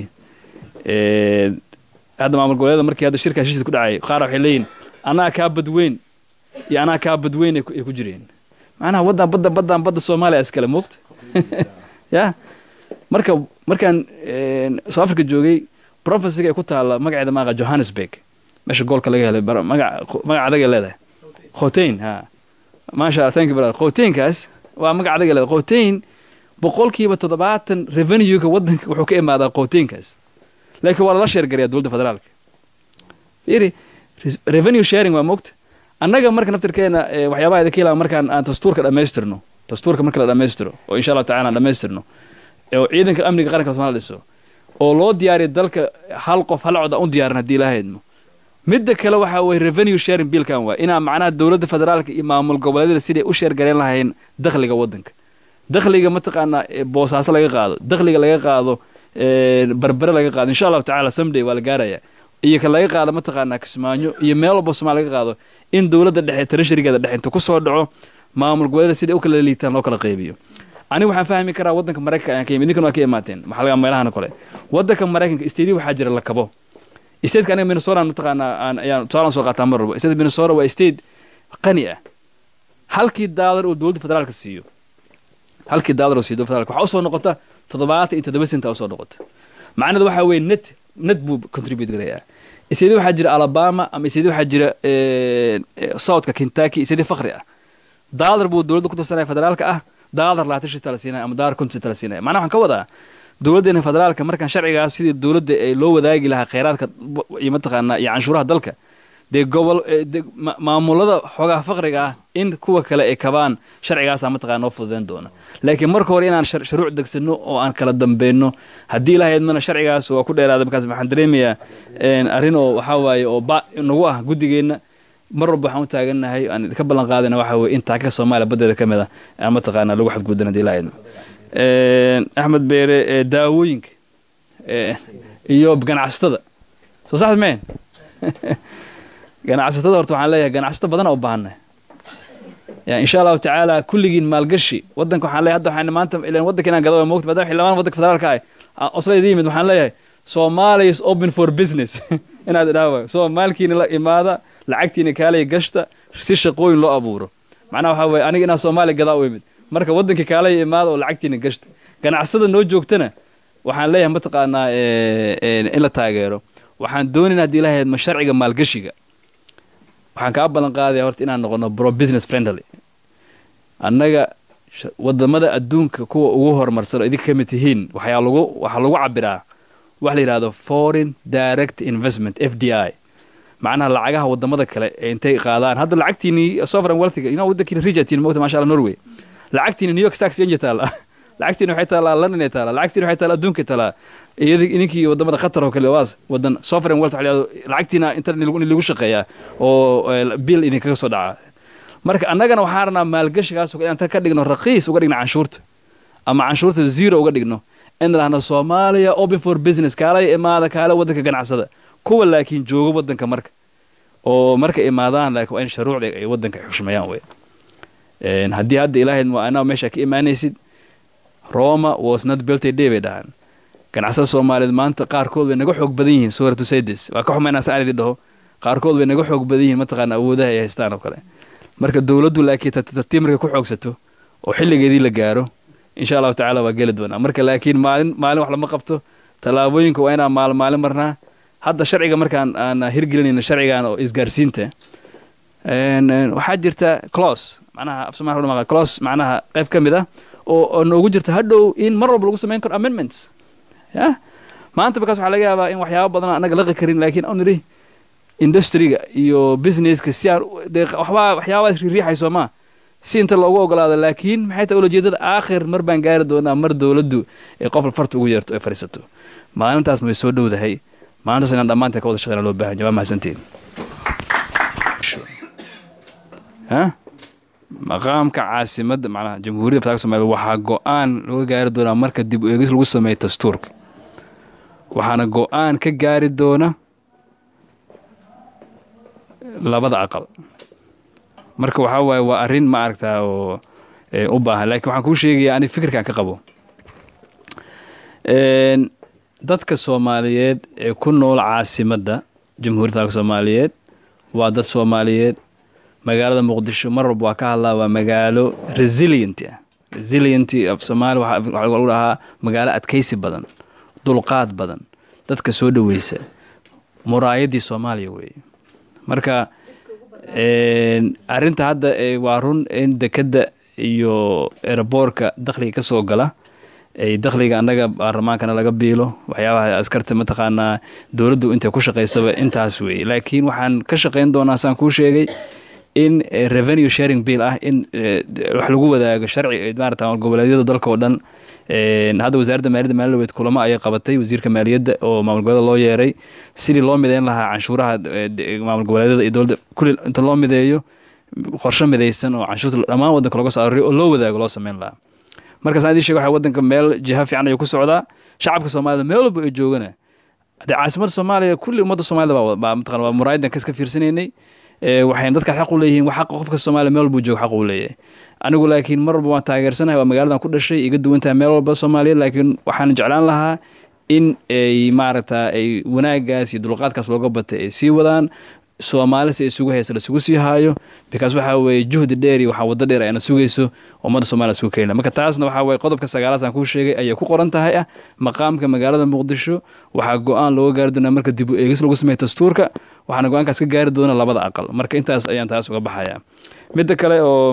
S1: hadda maamul goboleeda markii hadda shirkaas heshiis ku dhacay qaar waxay leeyihin anaa kaa badweyn iyo anaa kaa badweyn ay ku jireen macnaha waddan badda baddan badda soomaaliya iskale moogta ya marka markaan south africa joogay profesiga ay ku taalla magaceeda maaqa johannesburg meesha goolka laga helay magac magac adaga leedahay khotein ha maasha allah thank you brother khoteynkaas waa magac adaga leedahay khotein boqolkiiba toddobaatan revenuega waddanka wuxuu ka imaadaa khoteynkaas laakiin waa lala sheergarayaa dowladda federaalka fiiri revenue sharing waa moogta annaga marka naftirkeena waxyaabaha idinka ilaa markaan aan dastuurka dhammaystirno dastuurka marka la dhammaystiro oo insha allahu tacala aan dhammaystirno oo ciidanka amniga qaranka somalia dhiso oo loo diyaariyo dalka hal qof hal cod aan u diyaarin haddii ilahaydmo midda kale waxa weye revenue sharing biilkan waa inaa macnaha dowladda federaalka iyo maamul goboleedyada siday u sheergareyn lahayn dakhliga waddanka dakhliga mataqaanaa boosaaso laga qaado dakhliga laga qaado barbere laga qaado insha allahu tacala someday waa la gaaraya iyo ka laga qaado mataqaanaa kismaayo iyo meel walba somalia laga qaado in dowladda dhexe treasurygeeda dhexe inta kusoo dhaco maamul goboleeda siday u kala liitaan loo kala qaybiyo aniga waxaan fahmi karaa waddanka maraykanka ayaan ka yimid idinkan waa ka imaateen maxaa laga meelahan kale waddanka maraykanka isteedii waxaa jira la kabo stateska aniga minnesota mataqaanaa aan ayaan tusaalan soo qaataa mar walba state minnesota waa state qani ah halkii daalar oo dowladda federaalka siiyo halkii daalar oo siiyo dowladda federaalka waxaa usoo noqota toddobaatan iyo toddoba senta usoo noqota macnaheedu waxaa weeye net net buu contribute garayaa isteedii waxaa jira alabama ama isteedii waxaa jira southka kentucky isteedii fakri ah daalar buu dowladda ku tirsanaya federaalka ah daalar labaatan shita la siinaya ama daalar konton shita la siinaya macnaha waxaan ka wadaa dowladdeena federaalka markaan sharcigaas sidii dowladda ee loo wadaagi lahaa khayraadka iyo mataqaanaa iyo canshuuraha dalka dee gobol maamulada xoogaha faqriga ah in kuwa kale ay kabaan sharcigaasa mataqana noo fududeyn doona laakiin marka hore inaan shuruuc degsano oo aan kala dambeyno haddii ilaha idmana sharcigaas waa ku dheeraada markaas waxaan dareemayaa arrin oo waxaa waaye oo ba nagu ah guddigeenna mar walba waxaan u taagannahay aan idinka ballan qaadayna waxa weye in taaka soomaaliya baddeeda ka mid a aan mataqaana lagu xadgudban haddii ilaha idmo axmed beere daawooyinka iyo ganacsatada soo saxda meen ganacsatada horta waxaan leeyahay ganacsato badan u baahanay ya insha allahu tacaala kulligiin maalgashi waddanka waxaan leeyahay hadda waxaan maanta ilan waddanka inaan gado moogta maadaama xildhibaan waddanka federaalka ah oslayda yimid waxaan leeyahay Somalia is open for business inaad idhaawa soo maalkiina la imaada lacagtiina kaalay gashta si shaqooyin loo abuuro macnaha waxaa weeye aniga inaan Soomaaliya gadaa u imid marka waddanka kaalay imaada oo lacagtiina gashta ganacsada noo joogtana waxaan leeyahay mataqaanaa in la taageero waxaan doonaynaa haddii ilahayd ma sharciga maalgashiga waxaan kaa ballan qaadaya horta inaan noqono bro business friendly annaga wadamada adduunka kuwa ugu horumarsan oo idinka ka mid tihiin waxaa lagu waxaa lagu cabiraa wax la yidhahdo foreign direct investment f d i macnaha lacagaha wadamada kale ee intay qaadaan hadda lacagtiini sovereign wealthiga ina waddankiina rijatiin moogta masha allah norway lacagtiina new york stock exchange taala lacagtiina waxay taalaa london ay taalaa lacagtiina waxay taalaa adduunka taalaa iyadi idinkii wadamada qatar oo kale waas wadan sovereign wealth waxa la yidhahdo lacagtiina inta lagu shaqeeyaa oo bill idinkaga soo dhaca marka annagana waxaan rabnaa maalgashigaas inaan ka dhigno raqiis uga dhigno canshuurta ama canshuurta zero uga dhigno in dhahno soomaaliya open for business kaalay imaada kaale waddanka ganacsada kuwa laakiin jooga waddanka marka oo marka imaadaan laakiin waa in shuruucda ay waddanka xushmayaan wey haddii hadda ilaahayd waa anaa meesha ka imaanaysid roma was not built a day bay dhahaan ganacsada soomaaliyeed maanta qaarkood way naga xoog badan yihiin suuratu saydes waa ka xumaynaa saan idin dhaho qaarkood way naga xoog badan yihiin mataqaana awoodaha ay haystaan oo kale marka dowladdu laakiin tartiib markay ku xoogsato oo xilligeedii la gaaro insha allahu tacaala waa geli doonaa marka laakiin maalin maalin wax lama qabto tallaabooyinka waa inaan maalin maalin marnaa hadda sharciga markaan aan hirgelinayno sharcigan oo isgaarsiinta Een, een, waxaa jirta close macnaha af soomaali waxaa close macnaha qayb ka mid ah oo oo noogu jirta hadhow in mar walba lagu samayn karo amendments ya maanta markaas waxaa laga yaabaa in waxyaabo badan aan anaga laqi karin laakiin aan nidhi industriga iyo businesska si aan u- dee waxbaa waxyaabaas riixayso ma si inta loogu ogolaado laakiin maxay tahay ulajeedada aakhir mar baan gaari doonaa mar dowladdu ee qof farta ugu yeerto ay fadhiisato maalintaasna way soo dhowdahay maalintaas inaan dhammaanteen ka wada shaqeyna loo baahan yahay waa mahadsantiin ha maqaamka caasimadda macnaha jamhuuriyadda federaalka soomaaliya waxaa go-aan laga gaari doonaa marka dib u eegis lagu sameeyo dastuurka waxaana go-aan ka gaari doona labada aqal marka waxaa waaye waa arrin ma aragtaa oo ee, u baahan laakiin waxaan kuu sheegayaa ani fikirkaan ka qabo Een, dadka soomaaliyeed ee ku nool caasimadda jamhuuriyadda federaalka soomaaliyeed waa dad soomaaliyeed magaalada muqdisho mar walba waa ka hadlaa waa magaalo resilient ah resilient of soomaali waxaa waxaa lagu dhahaa magaalo adkaysi badan dulqaad badan dadka soo dhoweysa muraayaddii soomaaliya weeye marka een, arrinta hadda ee, waa run in dekedda iyo eraboorka dakhliga ka soo gala ay dakhliga annaga baarlamaankana laga biilo waxyaabaha askarta mataqaanaa dowladdu intay ku shaqaysaba intaas weeye laakiin waxaan ka shaqayn doonaa saan kuu sheegay in eh, revenue sharing bill ah in eh, wax lagu wadaago sharci eh, maarata goboleedyada dalka oo dhan Een, hadda wasaaradda maaliyadda maaliyadeed kulamo ayay qabatay wasiirka maaliyadda oo maamul goboleeda loo yeeray sidii loo mideyn lahaa canshuuraha eh, de- maamul goboleedyada iyo dowladda kulli inta loo mideeyo qorshe midaysan oo canshuurta dhammaan waddanka looga soo arooriyo oo loo wadaago loo sameyn lahaa markaas aan idin sheega waxa waddanka meel jiha fiican ayuu ku socdaa shacabka soomaalida meel walba ay joogana haddee caasimadda soomaaliya kulli ummadda soomaalida baa baa mataqana waa muraayadan kas ka fiirsanaynay ee waxayna dadkaas xaq u leeyihiin wax xaqa qofka soomaaliya meel walbuu joogo xaq uu leeyahay anigu laakiin mar walba waan taageersanahay waa magaaladan ku dhashay iga duwantahay meel walba soomaaliya laakiin waxaan jeclaan lahaa in ay maaragta ay wanaagaas iyo dulqaadkaas looga batay ay sii wadaan soomaali si isugu haysa lasugu sii haayo because waxa weeye juhdi dheer iyo waxaa waddo dheer ayna sugayso ummadda soomaaliya isugu keena marka taasna waxaa weeye qodobka sagaalaad aan kuu sheegay ayay ku qoran tahay ah maqaamka magaalada muqdisho waxaa go-aan looga gaari doonaa marka dib u eegis lagu sameeyo dastuurka waxaana go-aankaas ka gaari doona labada aqal marka intaas ayaan taas uga baxayaa midda kale oo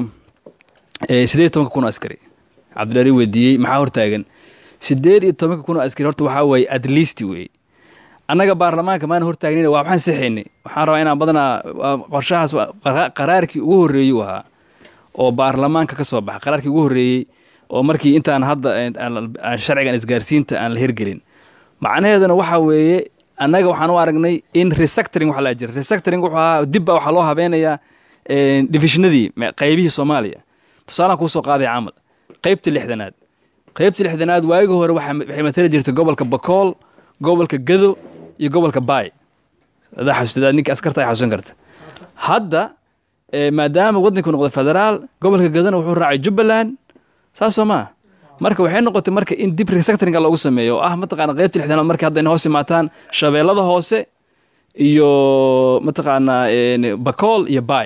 S1: ee, sideed iyo tobanka kun oo askari cabdilari weydiiyey maxaa hortaagan sideed iyo tobanka kun oo askari horta waxaa weeye at least weeye annaga baarlamaanka maana hortaagnina waa waxaan sixaynay waxaan rabaa inaan badanaa waa qorshahaas waa qara- qaraarkii ugu horreeyey uu ahaa oo baarlamaanka ka soo baxa qaraarkii ugu horreeyey oo markii intaan hadda aan- aan aan sharcigan isgaarsiinta aan la hirgelin macnaheeduna waxa weeye annaga waxaan u aragnay in resectoring waxa la jira resectoring wuxuu ahaa dib baa waxaa loo habeynayaa een, divisionadii me- qaybihii soomaaliya tusaalaan kuu soo qaaday camal qaybta lixdanaad qaybta lixdanaad waagi hore waxaa ma- waxay matali jirtay gobolka bakool gobolka gado iyo gobolka baay adaa xasuustadaa ninka askarta ay xasuusan karta hadda eh, maadaama waddanku noqday federaal gobolka gadana wuxuu raacay jubbaland saas soo maa marka waxay noqotay marka in dib resectoringa loogu sameeyo oo ah mataqaana qaybta lixdanaad markii hadda inay hoos imaataan shabeellada hoose iyo mataqaanaa een, bakool iyo baay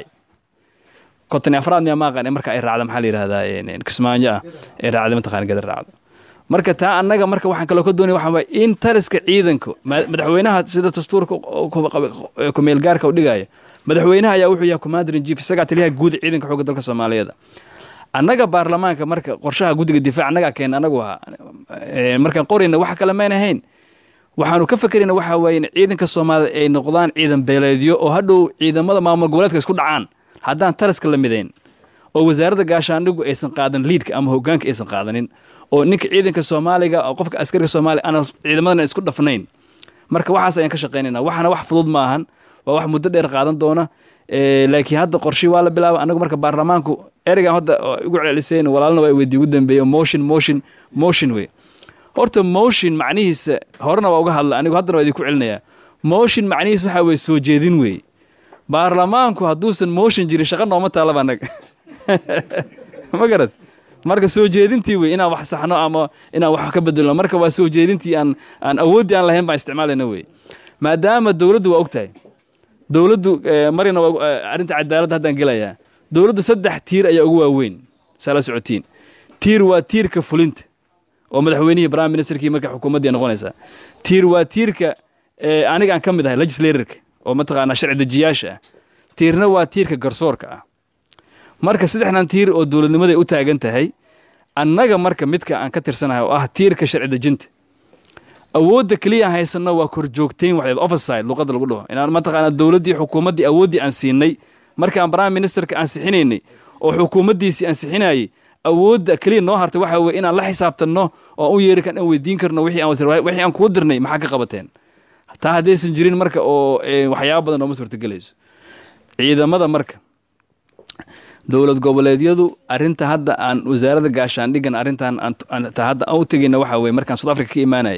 S1: konton iyo afraad miyaa maaqan marka ay raacda maxaa la yidhahdaa een, een, kismaayo ah ay raacda mataqaana gada raacdo marka taa annaga marka waxaan kaloo ka doonaya waxaa waaye in taliska ciidanka ma- madaxweynaha sida dastuurka oo ku- ku- ku-meel gaarka u dhigaya madaxweynaha ayaa wuxuu yahay commander in chief isagaa taliyaha guud ee ciidanka xoogga dalka soomaaliyeed annaga baarlamaanka marka qorshaha guddiga difaac annagaa keena anagu ahaa Ee, markaan qorayna wax kale mayn ahayn waxaanu ka fekerayna waxaa waaye in ciidanka soomaalida ay noqdaan ciidan beeleedyo oo hadhow ciidamada maamul goboleedka isku dhacaan haddaan taliska la midayn oo wasaaradda gaashaandhigu aysan qaadan liidka ama hogaanka aysan qaadanin oo ninka ciidanka soomaaliga oo qofka askariga soomaaliya aan ciidamadana isku dhafnayn marka waxaas ayaan ka shaqaynayna waxaana wax fudud maahan waa wax muddo dheer qaadan doona Ee, laakiin hadda qorshii waa la bilaaba anagu marka baarlamaanku ereygan hadda oo igu celceliseen walaalna waa weydii ugu dambeeye motion motion motion wey horta motion macnihiisa horena waa uga hadla anigu haddana waa idinku celinayaa motion macnihiisa waxaa weye soo jeedin wey baarlamaanku hadduusan motion jirin shaqa nooma taalaba annaga ma garad marka soo jeedintii wey inaan wax saxno ama inaan wax ka bedelno marka waa soo jeedintii aan aan awooddii aan lahayn baan isticmaalayna wey maadaama dowladdu waa ogtahay dowladdu eh, marina waa eh, arrinta cadaaladda haddaan gelayaa dowladdu saddex tiir ayaa ugu waaweyn saa la socotiin tiir waa tiirka fulinta oo madaxweynihii prime ministerkii marka xukuumaddii ay noqonaysaa tiir waa tiirka eh, aniga aan ka mid ahay legislatorka oo mataqaanaa sharci dejiyaasha ah tiirna waa tiirka garsoorka ah marka saddexdan tiir oo dowladnimaday u taagan tahay annaga marka midka aan ka tirsanahay oo ah tiirka sharci dejinta awoodda keliya aan haysanno waa korjoogtayn waxdeed overside luqadda lagu dhaho inaan mataqaanaa dowladdii xukuumaddii awooddii aan siinay markaan prime ministerka ansixinaynay oo xukuumaddiisii ansixinayay awoodda keliya noo hartay waxa weye inaan la xisaabtanno oo aan u yeeri kan aan weydiin karno wixii aan wasir wixii aan kuu dirnay maxaa ka qabateen taa haddaysan jirin marka oo eh, waxyaabo badan nooma suurtagelayso ciidamada marka dowlad goboleedyadu arrinta hadda aan wasaaradda gaashaandhigan arrintan aan aan- ta hadda aan u tegayna waxa weye markaan south africa ka imaanayay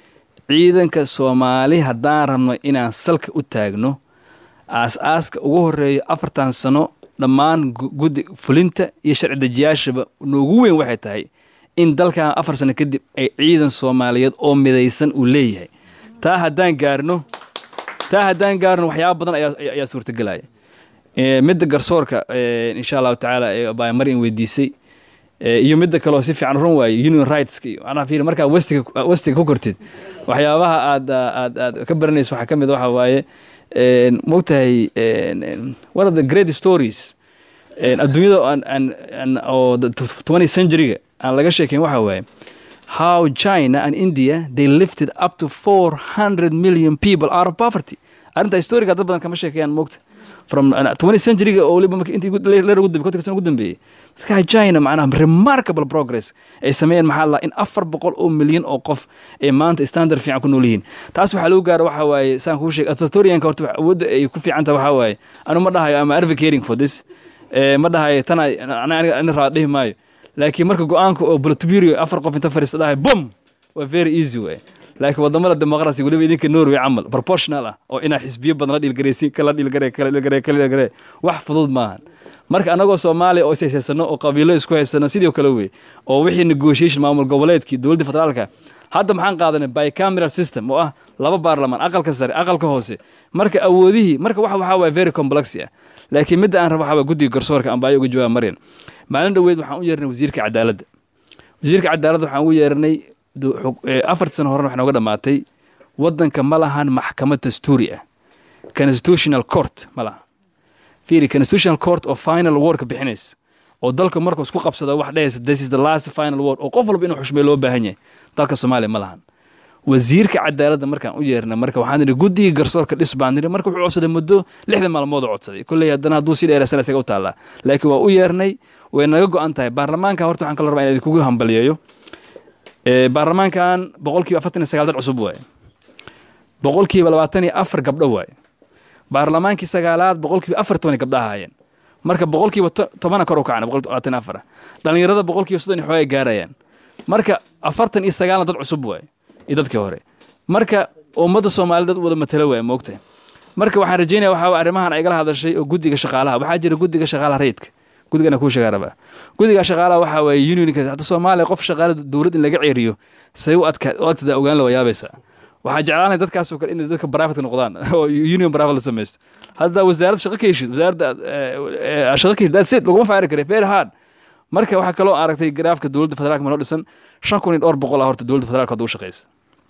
S1: ciidanka soomaali haddaan rabno inaan salka u taagno aas-aaska ugu horeeyo afartan sano dhammaan gu- guddi fulinta iyo sharci dejiyaashaba noogu weyn waxay tahay in dalkan afar sano kadib ay ciidan soomaaliyeed oo midaysan uu leeyahay taa haddaan gaarno taa haddaan gaarno waxyaaba badan ayaa ayaa- ayaa suurtagelaya Eh, midda garsoorka eh, insha allahu tacaala ee baa marin weydiisay Eh, iyo midda kaleo si fiican run waaye union rights macnaha fiiri markaa westiga westiga ku kortid waxyaabaha aad aad aad ka baranayso waxaa ka mid waxa waaye een, mogtahay een, een, one of the great stories een, adduunyada aan aan aan oo the 20th century-ga aan laga sheekeyn waxa waaye how China and India they lifted up to 400 million people out of poverty arrinta historiga dad badan kama sheekeeyaan mogta from uh, 20th century-ga oo waliba marka intii ugu- leer ugu dambeeyey kontonka sano ugu dambeeyey dadka China macnaha remarkable progress ay sameeyeen maxaa la in afar boqol oo milyan oo qof ay maanta standard fiican ku nool yihiin taas waxaa lagu gaaro waxaa waaye saan kuu sheegay authoritarianka horta wax- awoodda ay ku fiican tahay waxaa waaye anu ma dhahayo ama advocating for this Eh, ma dhahayo tana aniga ani raa dhihi maayo laakiin marka go-aanka oo bolotburio afar qof inta fadhiista dhahay bum waa very easy way laakiin wadamada demoqrasi weliba idinka norway camal proportional ah oo inaa xisbiyo badan la dhiilgaraysiin kala dhiilgare kala dhiilgare kala dhiilgare wax fudud maahan marka anagoo soomaaliya oo ishaysano oo qabiilo isku haysano sidoo kale wey oo wixii negotiation maamul goboleedkii dowladda federaalka hadda maxaan qaadanay bicameral system oo ah laba baarlamaan aqalka sare aqalka hoose marka awoodihii marka waxa waxaa waaya very complex ah laakiin midda aan rabo waxaa waaya guddiga garsoorka aan baayo uga jawaab maryan maalin dhoweed waxaan u yeernay wasiirka cadaaladda wasiirka cadaaladda waxaan ugu yeernay du- xug- eh, afartii sano horena wax nooga dhammaatay waddanka ma lahan maxkamad dastuuri ah constitutional court ma laha fiiri constitutional court oo final wordka bixinaysa oo dalka markuu isku qabsado wax dhehaysa this is the last final word oo qof walba inuu xushmeeyo loo baahan yahay dalka soomaaliya ma lahan wasiirka cadaaladda markaan u yeernay marka waxaan nidhi guddiga garsoorka dhis baan nidhi marka wuxuu codsaday muddo lixdan maalmood oo codsaday kolley haddana hadduu sii dheeraysana isaga u taallaa laakiin waa u yeernay way naga go-an tahay baarlamaanka horta waxaan kala rabaa inaan idinkugu hambaliyeeyo Eh, baarlamaankan boqolkiiba afartan iyo sagaal dad cusub waaye boqolkiiba labaatan iyo afar gabdho waaye baarlamaankii sagaalaad boqolkiiba afar toban gabdha ahaayeen marka boqolkiiba to- tobana kor u kacana boqol labaatan iyo afar ah dhallinyarada boqolkiiba soddon iyo xoogay gaarayaan marka afartan iyo sagaalna dad cusub waaye iyo dadkii hore marka ummadda soomaalida dad wada matalo waaye moogtahay marka waxaan rajeynaya waxaa waye arrimahan ay igala hadashay oo guddiga shaqaalaha waxaa jira guddiga shaqaalaha rayidka guddigana kuu sheegaa rabaa guddiga shaqaalaha waxaa waaye unionka hadda soomaaliya qof shaqaala dowlad in laga ceeriyo say u adka u adkadaa ogaan la wayaabaysaa waxaa jeclaanay dadkaasoo kale inay dadka private noqdaan oo union private la samaysto hadda wasaaradda shaqo ka heshid wasaaradda eh, eh, shaqo ka heshid that's it laguma faari kare very hard marka waxaa kaloo aragtay garaafka dowladda federaalka manoo dhisan shan kun iyo dhowr boqol ah horta dowladda federaalka hadda u shaqeysa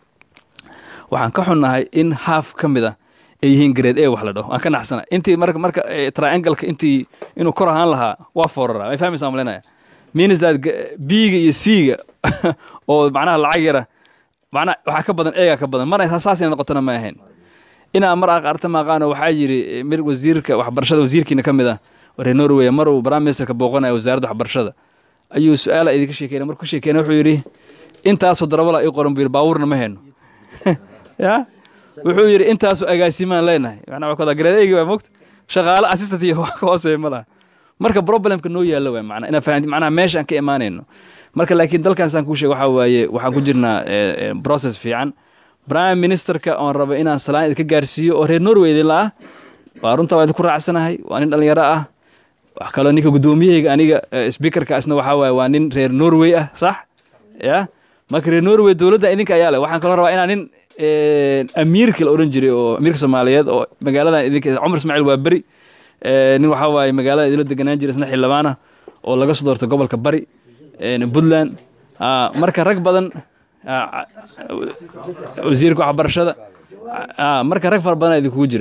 S1: waxaan ka xunnahay in half ka mid ah ay yihiin grade a wax la dhaho aan ka naxsana intii marka marka eh, triangle-ka intii inuu kor ahaan lahaa waa foorara may fahmaysaa malinaya means that g- b-ga iyo c-ga oo macnaha lacag yara macnaha waxaa ka badan eega ka badan mana saas inay noqotona ma ahayn inaa mar aqarta maaqaano waxaa yiri eh, mid wasiirka waxbarashada wasiirkiina ka mid ah reer norway mar uu prime ministerka booqanaya wasaaradda waxbarashada ayuu su-aala idinka sheekeyna markuu ka sheekeyna wuxuu yidhi intaasoo darabala ii qoran buu yidhi baabuurna ma hayno ya wuxuu yidhi intaasoo agaasimaan leenahay macnaa waa kada gareedaygi waa mogta shaqaale assistant iyo wax ka hooseeya ma laha marka problemka noo yaalla waay macnaa inaa fahanti macnaha meesha aan ka imaanayno marka laakiin dalkan saan kuu sheega waxaa waaye waxaan ku jirnaa eh, eh, process fiican prime ministerka oon raba inaan salaan idinka gaarsiiyo oo reer norway idinla ah waa runta waa idinku raacsanahay waa nin dhalinyaro ah wax kaloo ninka guddoomiyahayga aniga eh, speakerka isna waxaa waaye waa nin reer norway ah sax ya marka reer norway dowladda idinka ayaa leh waxaan kaloo rabaa inaan nin eh, amiirka la odhan jiray oo amiirka soomaaliyeed oo magaaladan idinka cumar ismaaciil waa beri eh, nin waxaa waaye magaalada idinla deganaan jiray isna xildhibaan ah oo laga soo doortay gobolka bari eh, puntland Ah, marka rag badan ah, wasiirka waxbarashada Ah, marka rag fara badan idinkugu jira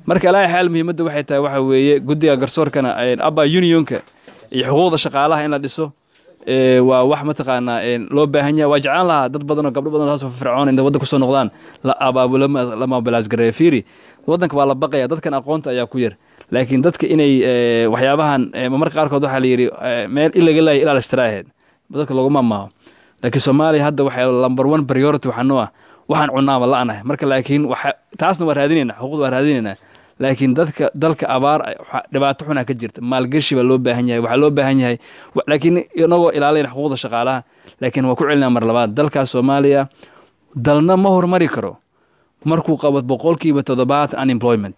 S1: marka alaa xaal muhiimadda waxay tahay waxa weeye guddiga garsoorkana abba unionka iyo xuquuqda shaqaalaha in la dhiso ee, waa wax mataqaanaa een, loo baahan yahay waa jeclaan lahaa dad badan oo gabdho badan oo saas fircoon inta waddanka kusoo noqdaan la abaabulo ma- la mobilize gareeyo fiiri waddanka waa la baqaya dadkan aqoonta ayaa ku yar laakiin dadka inay ee, waxyaabahan ee, marmarka qaarkood waxaa la yidhi ee, meel in laga laaya ilaa la istiraaheed dadka laguma maaho laakiin soomaaliya hadda waxay number one priority waxaa noo ah waxaan cunaaba la'anahay marka laakiin waxa taasna waa raadinaynaa xuquuqda waa raadinaynaa laakiin dadka dalka abaar ay- waxa- dhibaato xunaa ka jirta maalgashi baa loo baahan yahay waxaa loo baahan yahay wa- laakiin inagoo ilaalinayna xuquuqda shaqaalaha laakiin waa ku celinaa mar labaad dalkaas soomaaliya dalna ma hormari karo markuu qabo boqolkiiba toddobaatan unemployment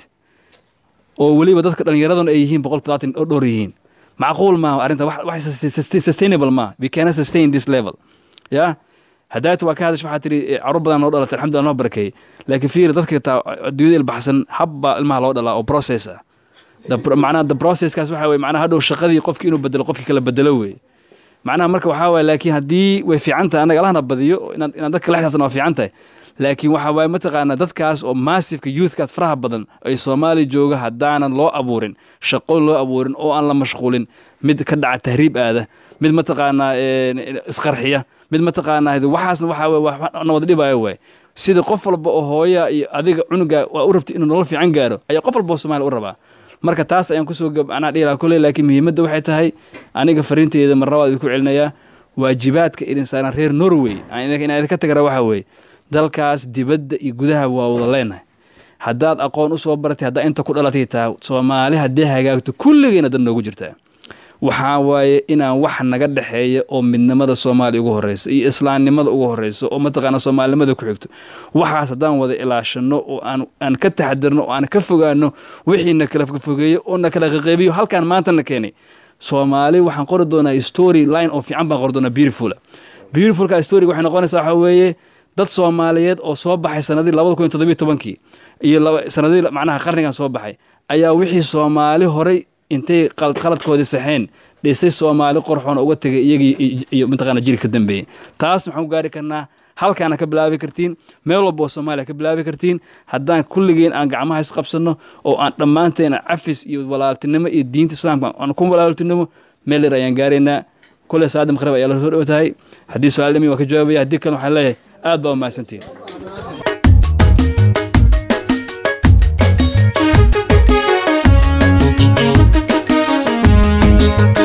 S1: oo weliba dadka dhallinyaraduna ay yihiin boqol toddobaatan oo dhowr yihiin macquul maaha arrinta wax wax sus- sus- sustainable maaha we cannot sustain this level ya hadaata waa ka hadash waxaa tiri eh, carruur badan noo dhalatay alxamdulillah noo barakeeyey laakiin fiiri dadka taa adduunyada ilbaxsan habba ilmaha loo dhalaa oo process ah The pro- macnaha the processkaas waxa weye macnaha hadhow shaqadii qofki inuu bedelo qofki kala bedelo weye macnaha marka waxaa waye laakiin haddii way fiican tahay annaga allahna badiyo inaad inaad dadka la xisaabtan waa fiican tahay laakiin waxa waaye mataqaanaa dadkaas oo massiveka youthkaas faraha badan ay soomaali jooga haddaanan loo abuurin shaqo loo abuurin oo aan la mashquulin mid ka dhaca tahriib aada mid mataqaanaa een, isqarxiya mid mataqaanaa waxaasna waxaa weye wax na wada dhibaayo waay sida qof walba oo hooya iyo adiga cunuga waa u rabtay inuu nolol fiican gaaro ayaa qof walba oo soomaaliya u rabaa marka taas ayaan kusoo gab anaa dhihi lahaa kolley laakiin muhiimadda waxay tahay aniga fariinteeda mar labaad idinku celinayaa waajibaadka idin saaran reer norway aan idin- inaan idinka tagara waxaa weeye dalkaas dibadda iyo gudaha waa wada leenahay haddaad aqoon u soo baratay haddaa inta ku dhalatay tahay soomaali haddii hagaagto kulligeyna dad noogu jirtaa waxaa waaye inaan wax naga dhexeeya oo midnimada soomaaliya ugu horeysa iyo islaamnimada ugu horeysa oo mataqaana soomaalinimada ku xigto waxaas haddaan wada ilaashano oo aan aan ka taxadirno oo aan ka fogaano wixii na kala fogeeyo oo na kala qaqeybiyo halkaan maanta na keenay soomaali waxaan qori doonaa story line oo fiican baan qori doonaa beautiful beautifulka story waxay noqonaysaa waxaa weeye dad soomaaliyeed oo soo baxay sanadii labada kun iyo toddobiyo tobankii iyo laba- sanadii macnaha qarnigan soo baxay ayaa wixii soomaali horay intay qalad qaladkoodii saxeen dhisay soomaali qorxoon uga tegay iyagii iyo- iyo mataqaana jiri ka dambeeyey taasna waxaan ku gaari karnaa halkaana ka bilaabi kartiin meel walba oo soomaaliya ka bilaabi kartiin haddaan kulligeen aan gacmaha isqabsanno oo aan dhammaanteena cafis iyo walaaltinimo iyo diinta islaamka aan ku walaaltinimo meel dheer ayaan gaaraynaa kule saada maqrib ayaa la soo dhow tahay haddii su-aal dhimi waa ka jawaabaya haddii kale waxaan leeyahay aad baa umahadsantihin
S5: Thank